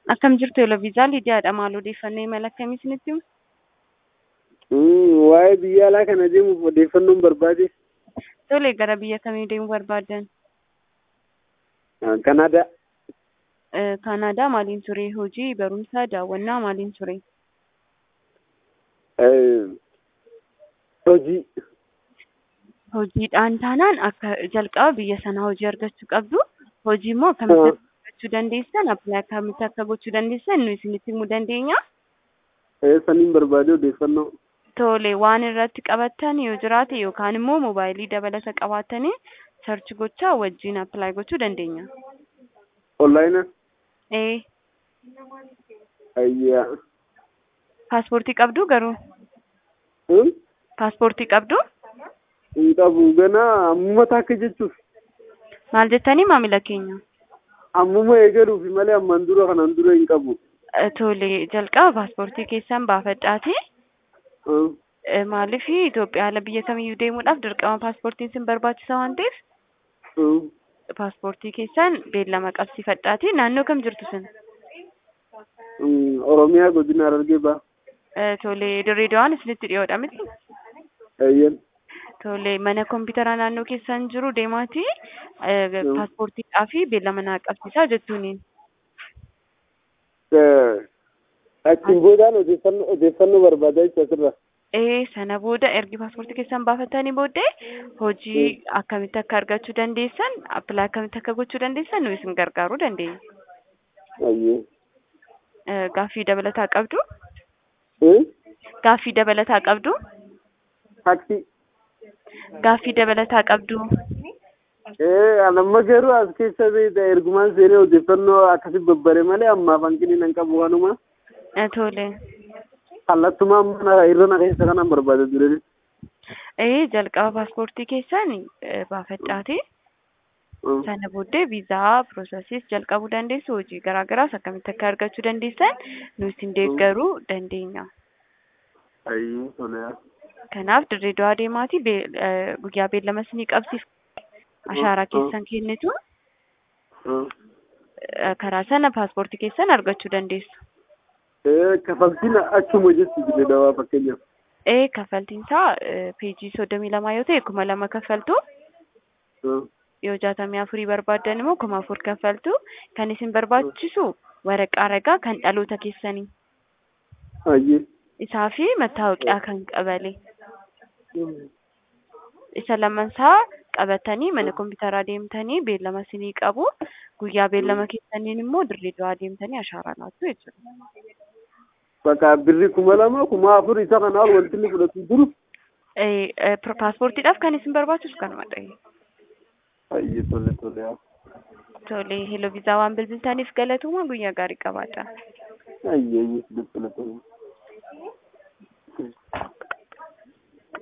Akkam jirtu Eloviizaa Lidiyaadha. Maal odeeffannoo imala akkamii isinitti himu? Waa'ee biyya alaa kana deemuuf odeeffannoon barbaade. Tole gara biyya kamii deemuu barbaaddan? Kanaadaa. Kanaadaa maaliin ture? Hojii, barumsa, daawwannaa maaliin ture? Hojii. Hojiidhaan taanaan akka jalqaba biyya sana hojii argachuu qabdu. Hojii immoo akkamitti argachuu dandeessan, appilaayi akkamitti akka gochuu dandeessan nu isinitti himuu dandeenya. Saniin barbaade odeeffannoo. Tole waan irratti qabattan yoo jiraate yookaan immoo moobaayilii dabalata qabaattanii sarchi gochaa wajjin appilaayi gochuu dandeenya. Onlaayina. Ee. Ayyaa. Paaspoortii qabdu garuu? Paaspoortii qabdu? Hin qabu ganaa ammuma takka jechuuf. Maal jettanii maamila keenya? Ammuma eegaluufi malee ammaan dura kanaan dura hin qabu. Tole jalqaba paaspoortii keessan baafadhaati. Maaliif Itoophiyaa ala biyya kamiyyuu deemuudhaaf dirqama paaspoortiin sin barbaachisa waan ta'eef paaspoortii keessan beellama qabsiifadhaati. Naannoo kam jirtu sin? Oromiyaa godina Harargee ba'a. Tole Dirreedawaan isinitti dhiyoodha miti? Ayyan. Tole mana kompiitaraa naannoo keessan jiru deemaati paaspoortiidhaa fi beellama naa qabsiisaa jettuuni. Achiin boodaan odeeffannoo barbaadaa jechuudha asirra. Ee sana booda ergi paaspoortii keessan baafatanii booddee hojii akkamitti akka argachuu dandeessan appilaa akkamitti akka gochuu dandeessan nu isin gargaaruu dandeenya. Ayyee. Gaaffii dabalataa qabdu? Gaaffii dabalataa qabdu? Taaksii. Gaaffii dabalataa qabdu? Ee anamma garuu as keessa beekta ergumaan seenee odeeffannoo akkasii babbare malee ammaaf hanqinni nan qabu waanuma. Tole. Kallattumaa mana irra na keessa kanan barbaada ture. Ee jalqaba paaspoortii keessan baafadhaati. Sana booddee viizaa piroosesiis jalqabuu dandeessu hojii garaagaraas akkamitti akka argachuu dandeessan nu isin deeggaruu dandeenya. Ayyuu toleera. Kanaaf Dirreedawaa deemaati guyyaa beellama isinii qabsiif ashaaraa keessan kennitu karaa sana paaspoortii keessan argachuu dandeessu. Kafaltiin achuma jechuun Dirreedawaa fakkeenyaaf. Ee kafaltiin isaa peejii soddomii lamaa yoo ta'e kuma lama kaffaltu. Yoo jaatamii afurii barbaaddan immoo kuma afur kaffaltu. Kan isin barbaachisu waraqaa ragaa kan dhaloota keessanii. Ayyee. Isaa fi mattaawoqiyaa kan qabale. Isa lamansaa qabatanii mana kompiitaraa deemtanii beellama isinii qabu. Guyyaa beellama keessaniin immoo Dirreedawaa deemtanii ashaaraa laattu jechuudha. Bakka birri kuma lama kuma afur isa kana ol wanti inni fudhatu jiru. Paaspoortiidhaaf kan isin barbaachisu kanuma ta'e. Ayyee tole tole. Tole heloo viizaa waan bilbiltaniif galatuma guyyaa gaarii qabaadha. Ayyee tole tole.